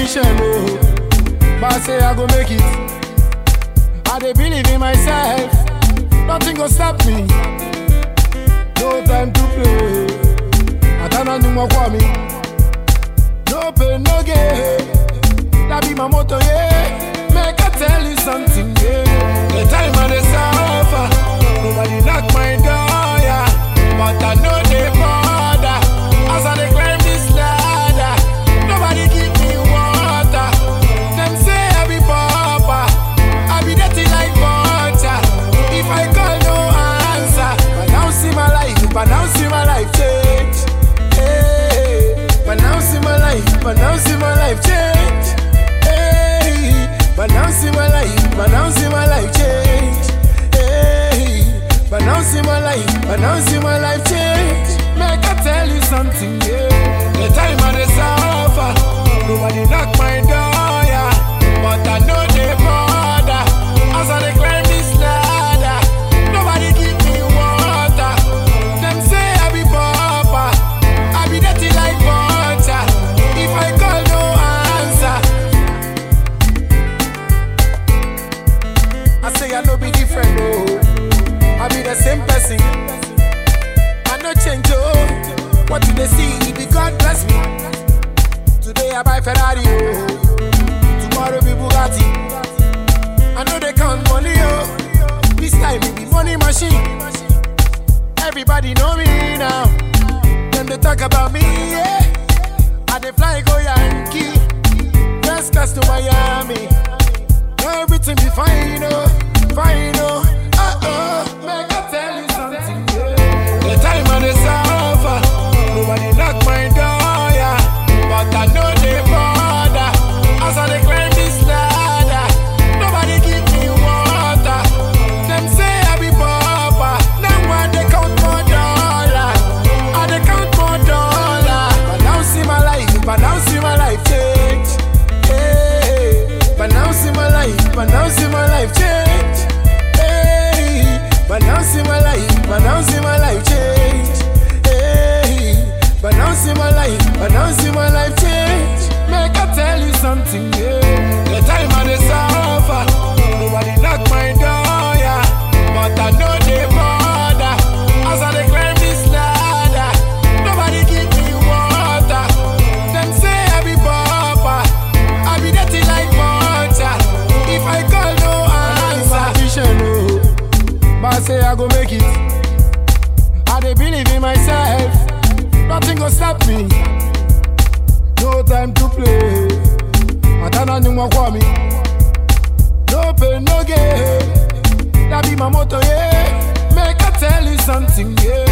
ambition, oh. But I say I go make it. I dey believe in myself. Nothing go stop me. No time to play. Atana ni mo kwa mi. No pain, no gain. That be my motto, yeah. Make I tell you something, yeah. The time I dey suffer, nobody knock my door, yeah. But I know they bother. As I dey climb this ladder, nobody give me water. Them say I be pauper, I be dirty like butter. If I call, no answer. But now see my life, but now see my life change. Hey, but now see my life, but now see my life change. Hey, but now see my life, but now see my life change. Hey, but now see my life, but now see my life change. Make I tell you something, yeah. The time I dey suffer, nobody knock my door, yeah. But I know they bother. As I dey climb this ladder, nobody give me water. Them say I be pauper, I be dirty like butter. If I call, no answer. I say I no be different, oh. I be the same person. I no change, oh. What do they see? It be God bless me. Today I buy Ferrari, oh. Tomorrow be Bugatti. I know they count money, oh. This time it be money machine. Everybody know me now. Them they talk about me, yeah. I dey fly go Yankee. First class to Miami. Everything be fine, oh, fine, oh, uh oh. Make I tell you something, yeah. The time I dey suffer, nobody knock my door, yeah. But I know they bother. As I dey climb this ladder, nobody give me water. Them say I be pauper, now I dey count more dollar. I dey count more dollar. But now see my life, but now see my life change. Hey, but now see my life, but now see my life change. Hey, but now see my life, but now see my life change. Hey, but now see my life, but now see my life change. Make I tell you something, yeah. The time I dey suffer, nobody knock my door, yeah. But I know they bother. As I dey climb this ladder, nobody give me water. Them say I be pauper, I be dirty like butter. If I call, no answer. Ambition, oh. But I say I go make it. I dey believe in myself. Nothing go stop me. No time to play. Atana ni mo kwa mi. No pain, no gain. That be my motto, yeah. Make I tell you something, yeah.